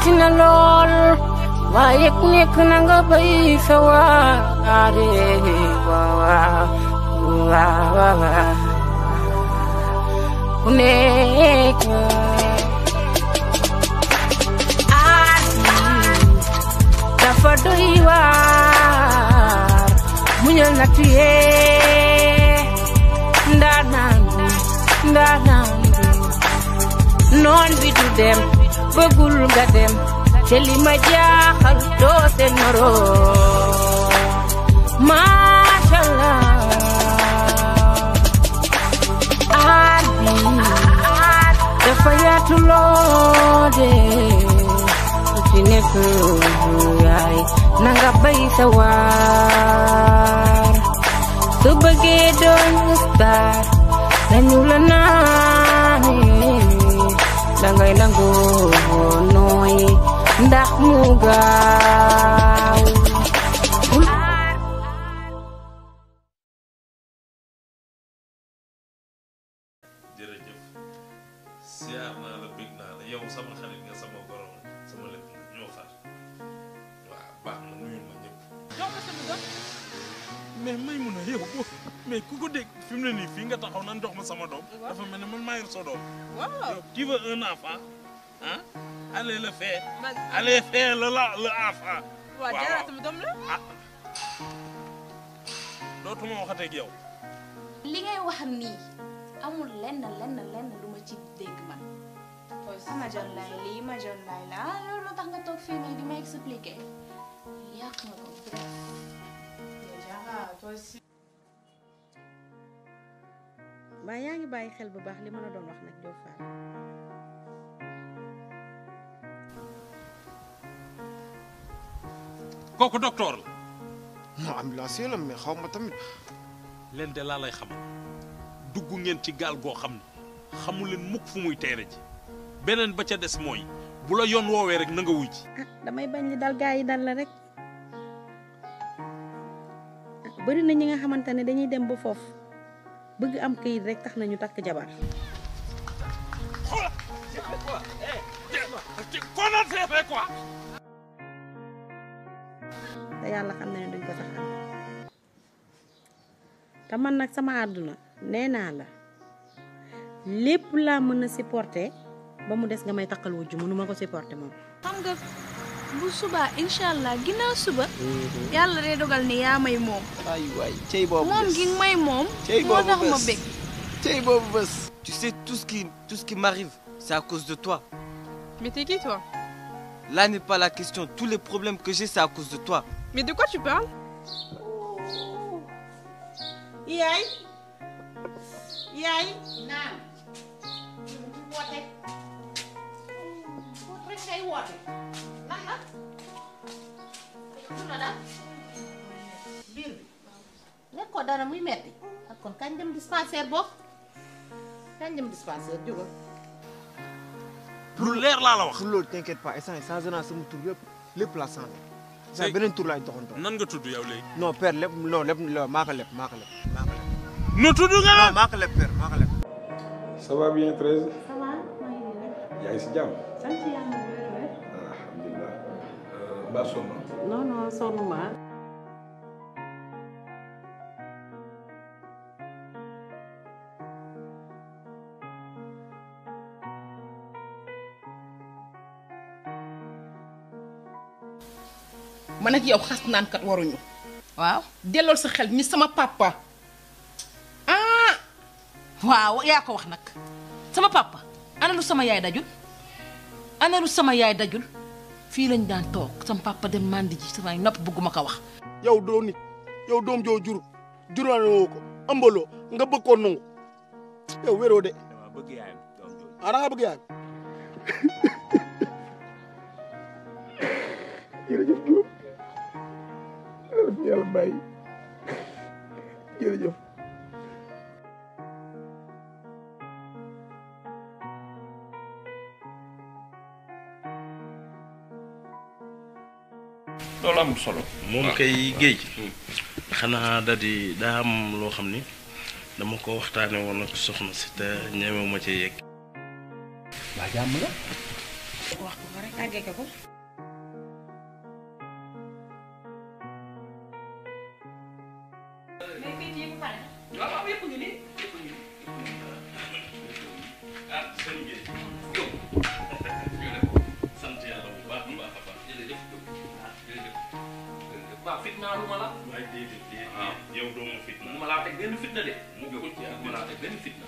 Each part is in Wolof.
metti na lool waaye ku nekk na nga bay sa waare waaw waaw waaw ku nekk aar dafa doy waar muñal na tuyee ndaanaan bi ndaanaan bi noon bi du dem bëggul nga dem te li ma jaaxal doo seen moroom macha allah aar bi dafa yaatu loo de ku ci nekk yaay na nga bay sa waar su bëggee doon star dañu la naane dangay nangoo nooy ndax mu gaaw jërëjëf siyaar naa la bég naa la yow sama xarit nga sama borom sama lépp nga ñoo far waaw baax na nuyul ma ñëpp mais may mun a yow mais ku ko dégg fi mu ne nii fii nga taxaw nan jox ma sama doom dafa mel ne man maa yor sa doom waaw yow tu veux un enfant ah allez le faire allez faire le la le enfant waaw jaara sama doom la ah dootuma waxatee ak yow li ngay wax nii amul lenn lenn lenn lu ma ci dégg man. ama jon laay lii ma jon laay la ah loolu moo tax nga toog fii nii di ma expliquer yàq nga ko bref. mbaa yaa ngi bàyyi xel bu baax li ma la doon wax nag Diop Fall kooku docteur la non ambulancier la mais xaw ma tamit leen de laa lay xamal dugg ngeen ci gaal goo xam ne xamu leen mukk fu muy teere ji beneen ba ca des mooy bu la yoon woowee rek na nga wuy ji ah damay bañ li dal gaa yi dal la rek ah bëri na ñi nga xamante ne dañuy dem ba foofu bëgg am këyit rek tax na ñu takk jabar qu'on a fait quoi te yàlla xam na ne duñ ko sax am te man nag sama àdduna nee naa la lépp laa mën a supporter ba mu des nga may takkal wujju mënuma ko supporter moom xam nga bu subaa incha allah ginnaaw suba. yàlla day dogal ni yaa may moom. ay waay cey boobu moom gi may moom. cey moo boobu tax ma bés bég. cey boobu bés tu sais tout ce qui tout ce qui m'arrive c'est à cause de toi mais t'es qui toi là n'est pas la question tous les problèmes que j'ai c'est à cause de toi mais de quoi tu parles yaay yaay naam woote woote rek ngay woote lan la lu la daal biir bi nekkoo dara muy metti ak kon kañ dem dispensaire boobu kañ dem dispensaire jógal lu leer laa la wax pour loolu t'inquiète pas instant yii changé naa sama tur yëpp lépp la changé. C'est- sa beneen tur laay doxantoo. nan nga tudd yow léegi non père lépp non lépp maa ko lépp maa ko lépp maa ko lépp. nu tudd nga non la maa ko lépp père maa ko lépp. ça va bien Thérèse ça va maa ngi nii rek yaa ngi si jàmm sant yàlla bu wér wér alhamdulilah mbaa sonn non non sonn ma man ak yow xas naan kat waruñu waaw dellool sa xel ni sama papa ah waaw yaa ko wax nag sama papa ana lu sama yaay dajul ana lu sama yaay dajul fii lañ daan toog sama papa dem mandi ji samay nopp bëgguma ko wax yow doo nit yow doom joo jur juraale woo ko ëmbaloo nga bëgg koo nangu yow wéroo de ah da nga bëgg yaayam jërëjëf Diop yàlla fi yàlla bàyyi jërëjëf loolu amul solo. moom kay géej xanaa da di daa am loo xam ni dama ko waxtaane woon ak soxna si te ñemewu ma ci yegg waa jàmm la. wax ko ko rek tàggee ko ko. mais kayit yi bu pare. waaw waaw yëpp ngi nii yëpp ngi nii. ah sëñ bi yow. sant yàlla bu baax a baax a baax. jërëjëf ah jërëjëf. waaw fitnaa lu ma la. waaye déedéet déedéet yow doo ma fitna. mu ma laa teg benn fitna de. mu ko ci ak ma laa teg benn fitna.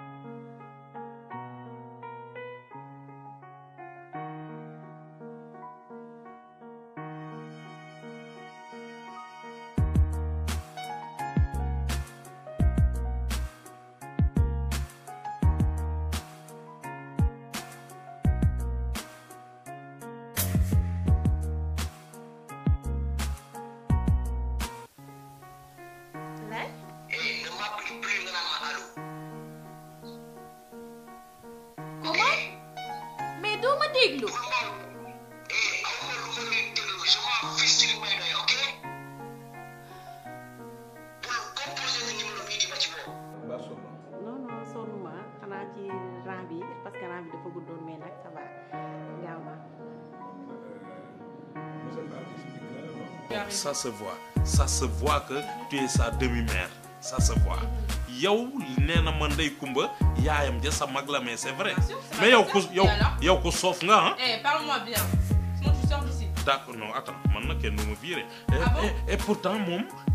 Lay. comment mais doo ma déglu. non non sonnuma xanaa ci rang bi parce que rang bi dafa guddoon mais nag ça va gaaw na. ça se voit ça se voit que tu es sa demi-mère ça se voit yow nee na ma ndey kumba yaayam ja sa mag la mais c'est vrai mais yow ku yow yow ku soof nga ah Eh, parle-moi bien. Sinon tu sors d'ici. d'accord non attends man na kenn du ma viré et, Ah bon et, et pourtant moom